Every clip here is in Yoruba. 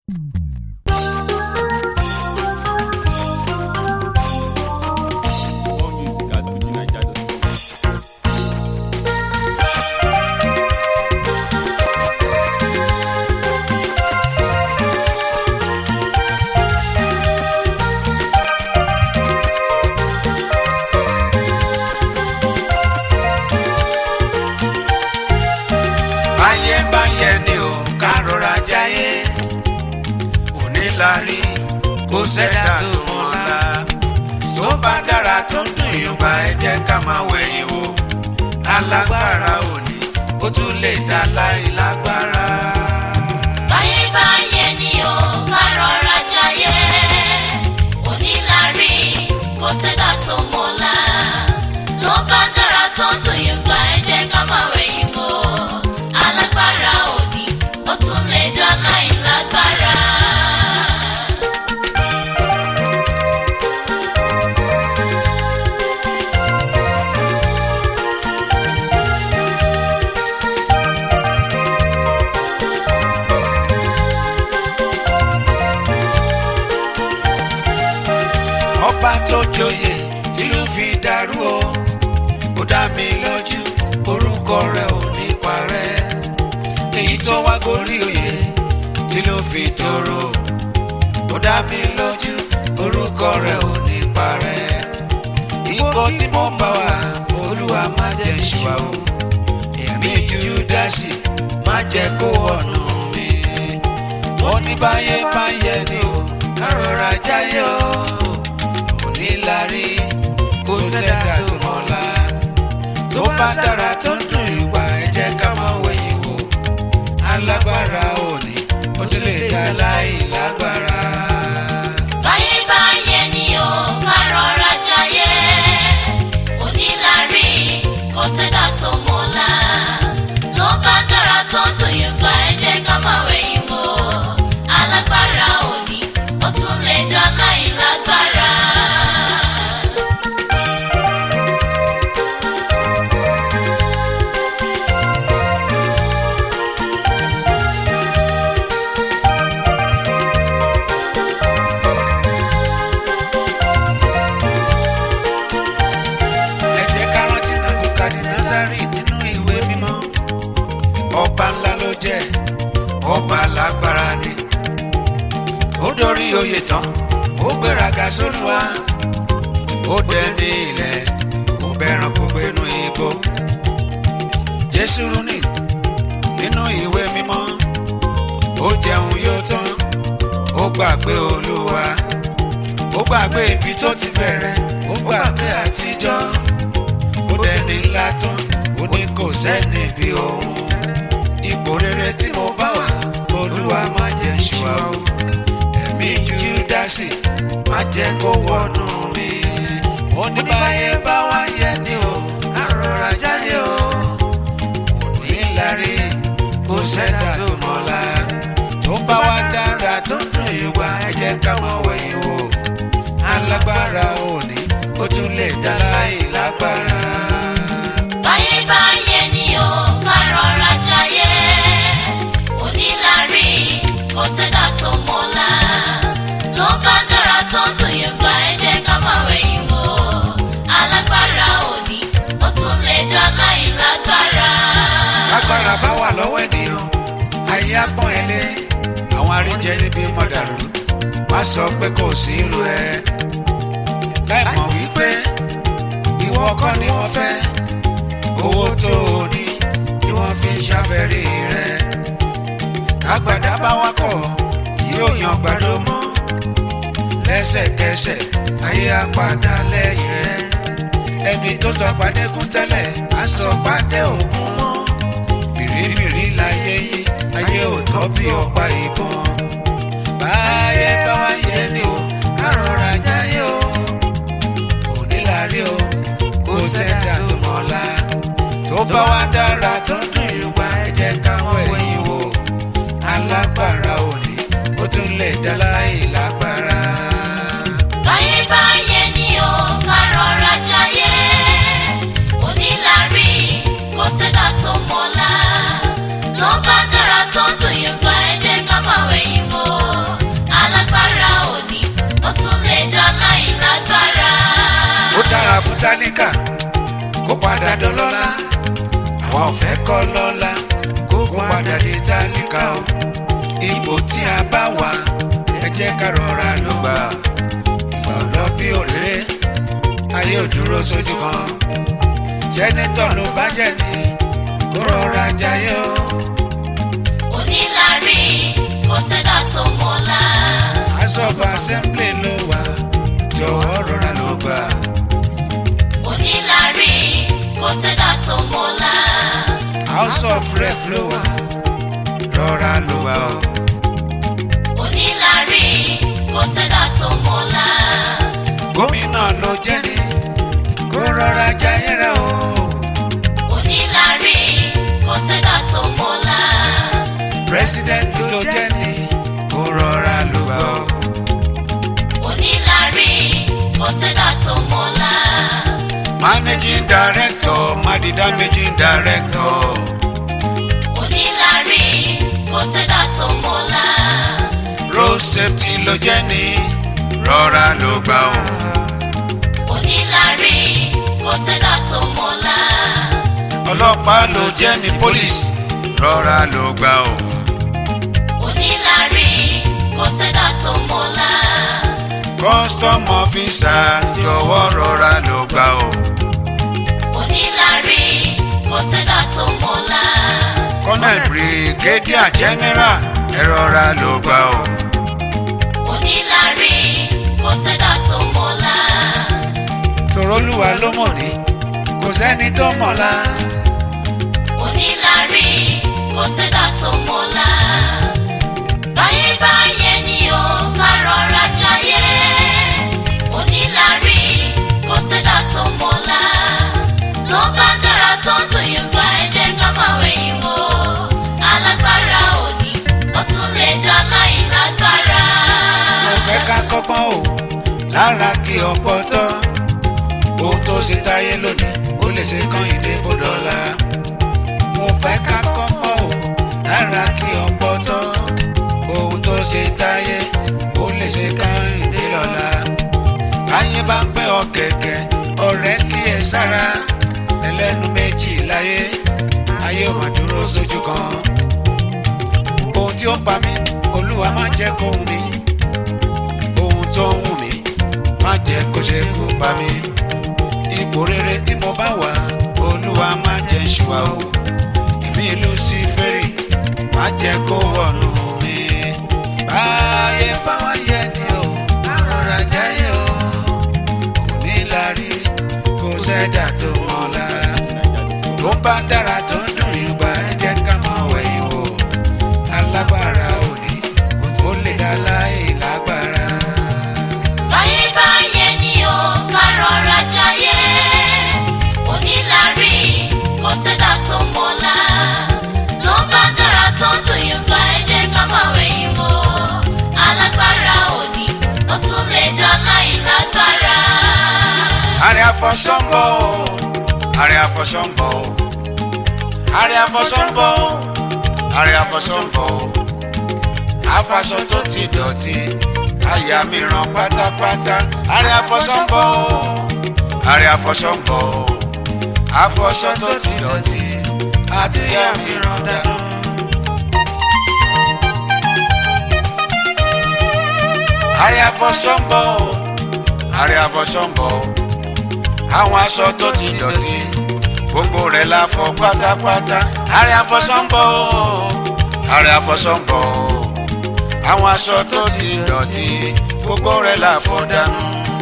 More music at fujinaija.com. báyé báyé ni ò ká rọra jáyé òní la rí kó sẹ́dá tó mọ́lá tó bá dára tó ń dùn yùngbà ẹ jẹ́ ká máa wẹ̀yìn wò alágbára òní ó tún lè dá láì lágbára. báyé báyé ni ó ká rọra jayé onílárí kò sẹ́dá tó mọ̀lá tó bá dára tó dùn yín gba ẹ jẹ́ ká máa wẹ̀yìn wò alágbára òní ó tún lè dá láì lágbára. ọba tó joyè tìlú fi dàrú o ó dá mi lójú orúkọ rẹ̀ ò ní parẹ́ èyí tó wá gorí oyè tìlú fi tòrò ó dá mi lójú orúkọ rẹ̀ ò ní parẹ́ ipò tí mo bá wà olúwa má jẹ́ ṣùwà o ẹ̀mí júdásì má jẹ́ kó wọnú mi mo ní báyé báyé ni o ká rọra jáyé o onílárí kó sẹ́dá tó mọ́lá tó bá dára tó ń dùn ìgbà ẹ jẹ́ ká máa wẹ̀yìn wò alágbára òní ó tún lè dá láì lágbára. báyé báyé ni ó ká rọra jayé onílárí kò sẹ́dá tó mọ̀lá tó bá dára tó dùn yín gba ẹ jẹ́ ká máa wẹ̀yìn wò alágbára òní ó tún lè dá láì lágbára. ẹ jẹ́ ká rántí Nebukadnezari nínú ìwé mímọ́ ọba ńlá ló jẹ́ ọba lágbára ni ó dórí oyè tán ó gbéraga sólùwà ó dẹni ilẹ̀ ó bẹ̀ràn kó gbénu igbó jésù rúnì nínú ìwé mímọ́ ó jẹun yóò tán ó gbàgbé olúwa ó gbàgbé ibi tó ti bẹ̀rẹ̀ ó gbàgbé àtijọ́ ó dẹni ńlá tán ó ní kò sẹ́ni bí òun ipò rere tí mo bá wà olúwa má jẹ́ ṣùwà o ẹ̀mí júdásì má jẹ́ kó wọnú mi ó ní báyé bá wá yẹ ni o ká rọra jáde o kò ní lárí kó sẹ́dá tó mọ́lá tó bá wá dára tó dùn ìwà ẹ jẹ́ ká máa wẹ̀yìn wò alágbára òní ó tún lè dá láì lágbára. báyé báyé ni ó ká rọra jayé onílárí kò sẹ́dá tó mọ̀lá tó bá dára tó dùn yín gba ẹ jẹ́ ká máa wẹ̀yìn wò alágbára òní ó tún lè dá láì lágbára. lágbára bá wà lọ́wọ́ ènìyàn ayé apọ́n ẹ lé àwọn àríjẹ níbi mọ̀dàrú má sọ pé kò sí irú ẹ láì mọ̀ wípé ìwọ kọ́ ni wọ́n fẹ́ owó tó o ní ni wọ́n fi ń ṣàfẹ́rí rẹ kágbàdá bá wá kọ̀ tí ó yan gbàdó mọ́ lẹ́sẹ̀kẹsẹ̀ ayé á padà lẹ́yìn rẹ ẹni tó tọ́ pàdé kún tẹ́lẹ̀ á sọ pàdé òkun mọ́ bìrìbìrì láyé yí ayé ò tọ́ bí ọ̀pá ìbọn báyé bá wáyé ni o ká rọra jáyé o òní la rí o kó sẹ́dá tó mọ́lá tó bá wá dára tó ń dùn yùgbà ẹ jẹ́ káwọn ẹ̀yìn wò alágbára òní ó tún lè dá láì lágbára. báyé báyé ni ó ká rọra jayé onílárí kò sẹ́dá tó mọ̀lá tó bá dára tó dùn yín gba ẹ jẹ́ ká máa wẹ̀yìn wò fẹ́ kọ́ lọ́la kó padà dé tálíkà o ipò tí a bá wà ẹ jẹ́ ká rọra ló gbà ìgbà lọ bí òréré ayé ò dúró sójú kan sẹ́nitọ̀ ló bá jẹ́ ní kó rọra jayé o onílárí kò sẹ́dá tó mọ̀lá. house of assembly ló wà jọ̀wọ́ rọra ló gbà onílárí kò sẹ́dá tó mọ̀lá. house of rep ló wà rọra ló wà o onílárí kò sẹ́dá tó mọ̀lá. gómìnà ló jẹ́ ní kó rọra jayé rẹ o onílárí kò sẹ́dá tó mọ̀lá. president ló jẹ́ ní kó rọra ló wà o. onílárí kò sẹ́dá tó mọ̀lá. managing director madida managing director onílárí kò sẹ́dá tó mọ̀lá. road safety ló jẹ́ ní rọra ló gbà o. onílárí kò sẹ́dá tó mọ̀lá. ọlọ́pàá ló jẹ́ ní police rọra ló gbà o. onílárí kò sẹ́dá tó mọ̀lá. custom officer jọ̀wọ́ rọra ló gbà o. onílárí kò sẹ́dá tó mọ̀lá. colonel brigadier general ẹ rọra ló gbà o. onílárí kò sẹ́dá tó mọ̀lá. tòrólùwà ló mọ̀ ní kò sẹ́ni tó mọ̀la. onílárí kò sẹ́dá tó mọ̀lá. báyé báyé ni ó ká rọra jayé. onílárí kò sẹ́dá tó mọ̀lá. tó bá dára tó dùn yín gba ẹ jẹ́ ká máa wẹ̀yìn wò. alágbára òní ó tún lè dá láì lágbára. mo fẹ́ ká kọ́gbọ́n o lára kí ọ̀pọ̀ tọ́ ohun tó ṣe táyé lónìí ó lè ṣe kán ìdè bọ́dọ̀lá mo fẹ́ ká kọ́gbọ́n o lára kí ọ̀pọ̀ tọ́ ohun tó ṣe táyé ó lè ṣe kán ìdè lọ́la káyé bá ń pẹ́ ọ̀kẹ̀kẹ̀ ọ̀rẹ́ kí ẹ sára ẹlẹ́nu méjì láyé ayé ò mà dúró sójú kan ohun tí ó pa mí olúwa má jẹ́ kó wù mí ohun tó ń wù mí má jẹ́ kó ṣe kú bá mi ipò rere tí mo bá wà olúwa má jẹ́ ṣùwà o ìmí luciferi má jẹ́ kó wọnú mi báyé bá wá yẹ ni o àrọ̀rà jáyé o kò ní lárí kò sẹ́dà tó mọ́lá tó bá dára tó ń dùn yorùbá ẹ jẹ́ ká máa wẹ̀yìn wò alágbára òní ó lè dá láì lágbára. báyé báyé ni ó ká rọra jayé onílárí kò sẹ́dá tó mọ̀lá tó bá dára tó dùn yín gba ẹ jẹ́ ká máa wẹ̀yìn wò alágbára òní ó tún lè dá láì lágbára. àrẹ àfọ̀sọ́nbọ̀ o àrẹ àfọ̀sọ́nbọ̀ o àrẹ àfọ̀sọ́nbọ̀ o àrẹ àfọ̀sọ́nbọ̀ o àfàṣọ tó ti dọ̀tí àyà mi ràn pátápátá àrẹ àfọ̀sọ́nbọ̀ o àrẹ àfọ̀sọ́nbọ̀ o àfọ̀ṣọ tó ti dọ̀tí àtúnyà mi ràn dànù. àrẹ àfọ̀sọ́nbọ̀ o àrẹ àfọ̀sọ́nbọ̀ o àwọn aṣọ tó ti dọ̀tí gbogbo rẹ̀ la fọ pátápátá àrẹ àfọ̀sọ́nbọ̀ o àrẹ àfọ̀sọ́nbọ̀ o àwọn aṣọ tó ti dọ̀tí gbogbo rẹ̀ la fọ dànù.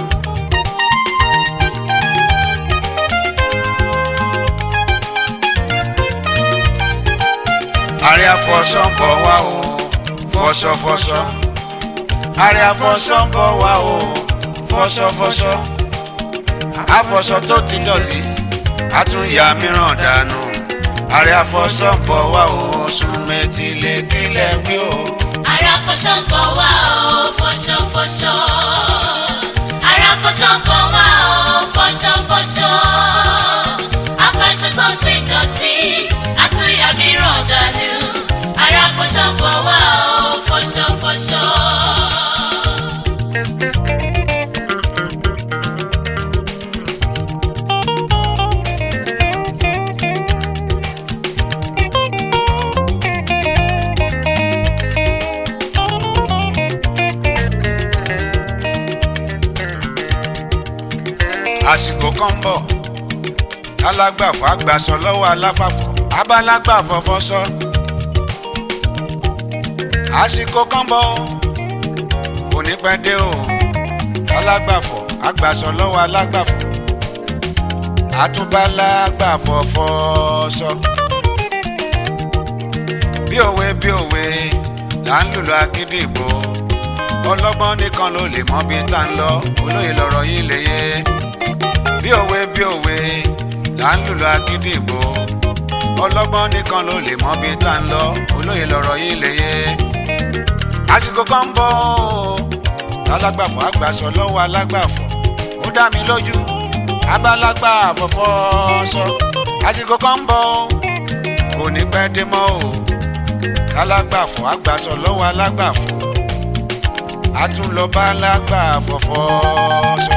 àrẹ àfọ̀sọ́nbọ̀ wa o fọṣọfọṣọ àrẹ àfọ̀sọ́nbọ̀ wa o fọṣọfọṣọ àfọ̀sọ tó ti dọ̀tí àtúnyà mìíràn dànù àrẹ àfọ̀sọ́ ń bọ̀ wá o sùn mẹ́tì lè kílẹ̀ wí o. ara fọṣọ ń bọ̀ wá o fọṣọ fọṣọ ara fọṣọ ń bọ̀ wá o fọṣọ fọṣọ afẹsẹ tó ti dọ̀tí àtúnyà mìíràn dànù ara fọṣọ ń bọ̀ wá o fọṣọ fọṣọ. àsìkò kan ń bọ̀ alágbàfọ̀ àgbàsọ lọ́wọ́ aláfàfọ̀ abálágbàfọ̀ fọ́sọ́ àsìkò kan ń bọ̀ kò ní pẹ́ dé o alágbàfọ̀ àgbàsọ lọ́wọ́ alágbàfọ̀ àtúbálágbàfọ̀ fọ́sọ́ bí òwe bí òwe là ń lùlọ akíndìgbò ọlọ́gbọ́n nìkan ló lè mọ bí tá ń lọ olóyè lọ́rọ̀ yìí lè yé bí òwe bí òwe là ń lùlọ akíndìgbò ọlọ́gbọ́n nìkan ló lè mọ bí tá ń lọ olóyè lọ́rọ̀ yìí lè yé àsìkò kan ń bọ̀ alágbàfọ̀ àgbàsọ lọ́wọ́ alágbàfọ̀ ó dá mi lójú abálágbàfọ̀ fọ́ sọ àsìkò kan ń bọ̀ kò ní pẹ́ dé mọ́ o alágbàfọ̀ àgbàsọ lọ́wọ́ alágbàfọ̀ àtúnlọ́ba alágbàfọ̀ fọ́ sọ.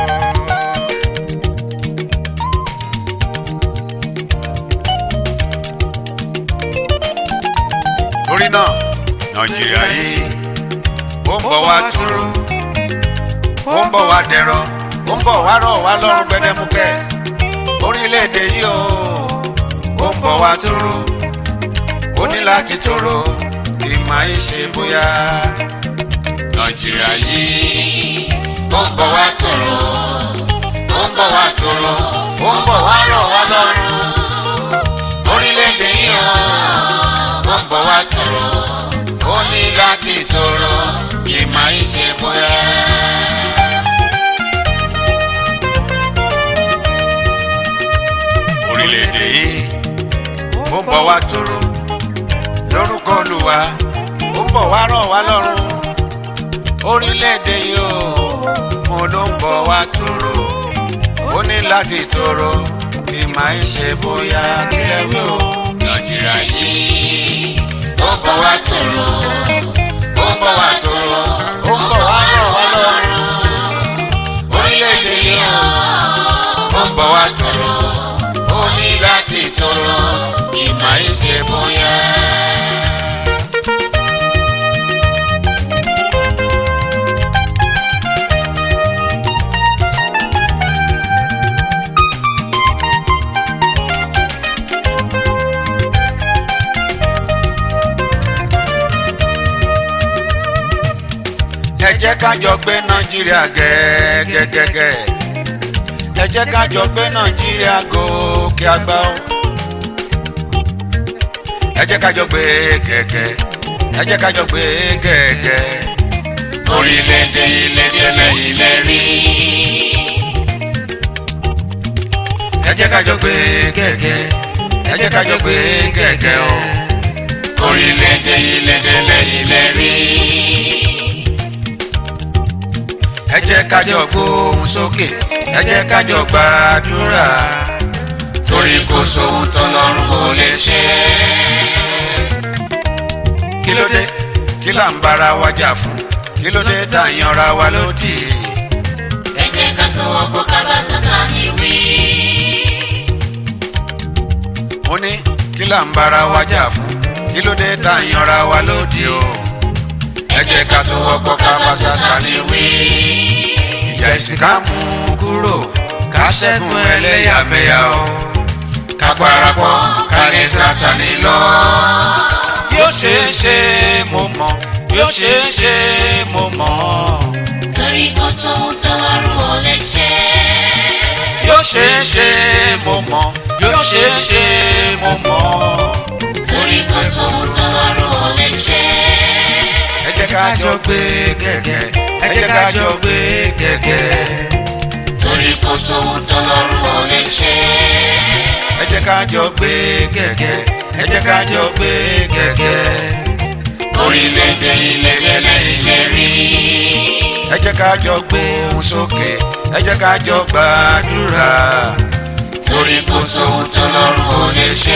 torí náà nàìjíríà yìí ó ń bọ̀ wá tóró ó ń bọ̀ wá dẹ̀rọ ó ń bọ̀ wá rọ̀ wá lọ́rùn gbẹdẹmukẹ́ orílẹ̀-èdè yìí ó ó ń bọ̀ wá tóró ó ní láti tóró kì í máa ń ṣe bóyá nàìjíríà yìí ó ń bọ̀ wá tòrò ó ń bọ̀ wá tòrò ó ń bọ̀ wá rọ̀ wá lọ́rùn orílẹ̀-èdè yìí ó ó ń bọ̀ wá tòrò ó ní láti tóró kì í máa ń ṣe bóyá. orílẹ̀-èdè yìí ó ń bọ̀ wá tóró lórúkọ Olúwa ó ń bọ̀ wá rọ̀ wá lọ́rùn orílẹ̀-èdè yìí ó mo ló ń bọ̀ wá tóró ó ní láti tóró kì í máa ń ṣe bóyá kílẹ̀ wí o. nàìjíríà yìí ó ń bọ̀ wá tòrò ó ń bọ̀ wá tòrò ó ń bọ̀ wá rọ̀ wá lọ́rùn orílẹ̀-èdè yìí ó ó ń bọ̀ wá tóró ó ní láti tóró kì í máa ń ṣe bóyá. ẹ jẹ́ ká jọ gbé nàìjíríà gẹ́gẹ́gẹ́ ẹ jẹ́ ká jọ gbé nàìjíríà gòkè àgbà o ẹ jẹ́ ká jọ gbé gẹ́gẹ́ ẹ jẹ́ ká jọ gbé gẹ́gẹ́ orílẹ̀-èdè ilẹ̀ délẹ̀ ilẹ̀ rí ẹ jẹ́ ká jọ gbé gẹ́gẹ́ ẹ jẹ́ ká jọ gbé gẹ́gẹ́ o orílẹ̀-èdè ilẹ̀ délẹ̀ ilẹ̀ rí ẹ jẹ́ ká jọ gbóhùn sókè ẹ jẹ́ ká jọ gbàdúrà torí kò sóhun tọ́lọ́run kò lè ṣe kí ló dé kí là ń bára wa jà fún kí ló dé tá à ń yanra wa lódì ẹ jẹ́ ká sọ̀wọ́pọ̀ ká bá Sátánì wí mo ní kí là ń bára wa jà fún kí ló dé tá à ń yanra wa lódì o ẹ jẹ́ ká sọ̀wọ́pọ̀ ká bá Sátánì wí ìjà ìsìn ká mú kúrò ká ṣẹ́gun ẹlẹ́yàmẹ̀yà o ká parapọ̀ ká lé Sátánì lọ. yóò ṣeé ṣe mo mọ̀ yóò ṣeé ṣe mo mọ̀ torí kò sóhun tọ́lọ́run kò lè ṣe yóò ṣeé ṣe mo mọ̀ yóò ṣeé ṣe mo mọ̀ torí kò sóhun tọ́lọ́run kò lè ṣe ẹ jẹ́ ká jọ gbé gẹ́gẹ́ ẹ jẹ́ ká jọ gbé gẹ́gẹ́ torí kò sóhun tọ́lọ́run kò lè ṣe ẹ jẹ́ ká jọ gbé gẹ́gẹ́ ẹ jẹ́ ká jọ gbé gẹ́gẹ́ orílẹ̀-èdè ilẹ̀ délẹ̀ ilẹ̀ rí ẹ jẹ́ ká jọ gbóhùn sókè ẹ jẹ́ ká jọ gbàdúrà torí kò sóhun tọ́lọ́run kò lè ṣe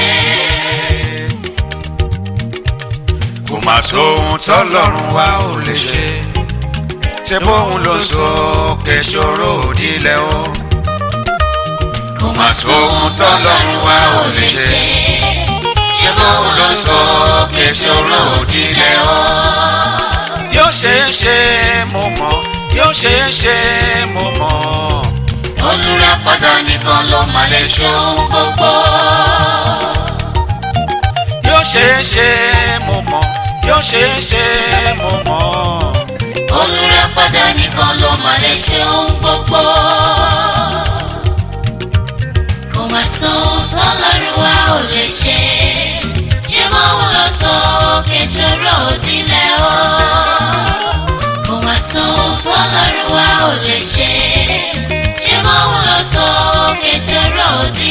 kò má sóhun tọ́lọ́run wa ò lè ṣe ṣe bóun ló sókè ṣòro òdìlẹ̀ o kò má sóhun tọ́lọ́run wa ò lè ṣe ṣé bóun ló sọ kẹsọ̀rọ̀ òdìlẹ̀ o. yóò ṣeé ṣe mo mọ̀ yóò ṣeé ṣe mo mọ̀ olùràpadà nìkan ló mà lè ṣe ohun gbogbo. yóò ṣeé ṣe mo mọ̀ yóò ṣeé ṣe mo mọ̀ olùràpadà nìkan ló mà lè ṣe ohun gbogbo. kò má sọ ohun tọ́lọ́run wa ò lè ṣe ṣé mo ń lọ sọ òkè ṣòro òdìlẹ̀ o. kò má sọ ohun tọ́lọ́run wa ò lè ṣe ṣé mo ń lọ sọ òkè ṣòro òdìlẹ̀